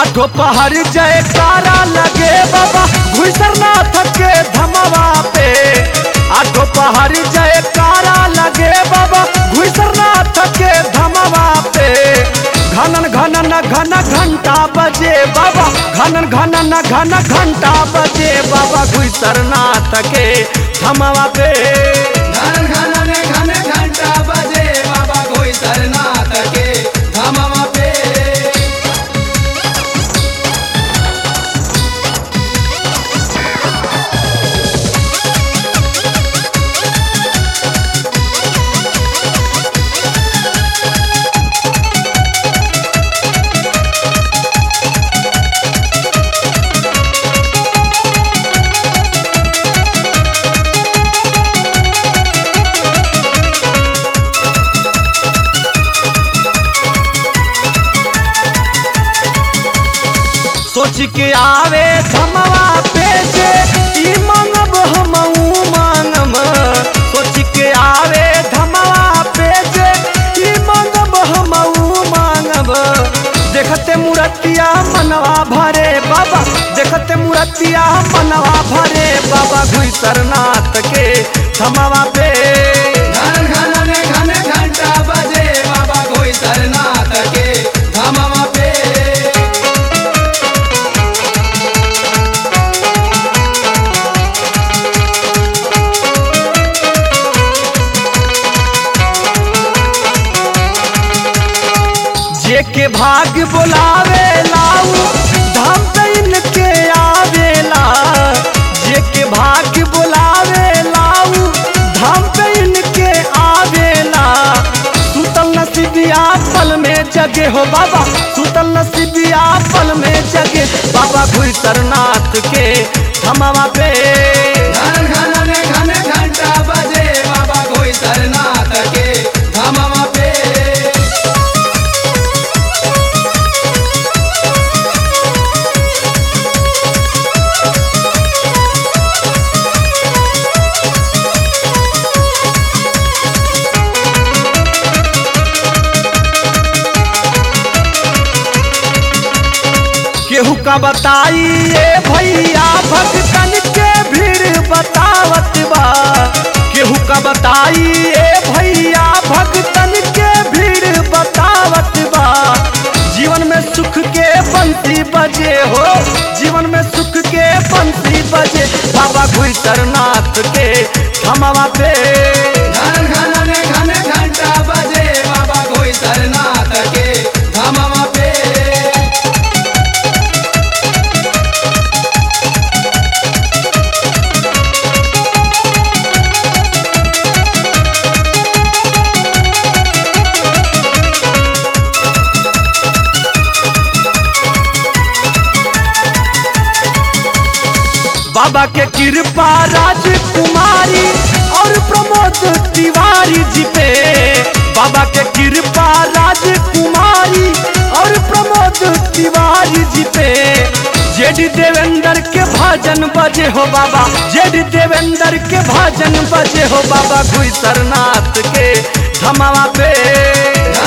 आठो पहर जय तारा लगे बाबा घुसरनाथ के धमवा पे आठो पहर जय तारा लगे बाबा घुसरनाथ के धमवा पे घनन घनन घन घंटा बजे बाबा घनन घनन घन घंटा बजे बाबा घुसरनाथ के धमवा पे घन घन घन घंटा बजे बाबा कोई सरनाथ के धमवा पे सोच के आवे धमवा पे जे ई मांगब हमऊ मांगम सोच के आवे धमवा पे जे ई मांगब हमऊ मांगब देखते मूर्तिया मनवा भरे बाबा देखते मूर्तिया मनवा भरे बाबा घुसरनाथ के धमवा पे घन घन घन घंटा बजे बाबा कोई सरनाथ के धमवा पे जे के भाग बोलावे लाऊ धाम पे इनके आवेला जे के भाग बोलावे लाऊ धाम पे इनके आवेला सुतल नसीबिया पल में जगे हो बाबा सुतल नसीबिया पल में जगे बाबा घुसरनाथ के धमवा पे घन घन घन घंटा बजे बाबा कोई सरनाथ के धमवा पे केहू का बताई ये भैया भक्तन के भीड़ बतावत बा केहू का बताई ये भैया भक्तन के भीड़ बतावत बा जीवन में सुख के बंसी बजे हो जीवन में सुख के बंसी बजे बाबा घुसरनाथ के धमवा पे घन घन घन घंटा बजे बाबा कोई सरनाथ के धमवा पे बाबा के कृपा राजकुमारी और प्रमोद तिवारी जी पे बाबा के कृपा राजकुमारी और प्रमोद तिवारी जी पे जेडी देवेंद्र के भजन बजे हो बाबा जेडी देवेंद्र के भजन बजे हो बाबा घुसरनाथ के धमावा पे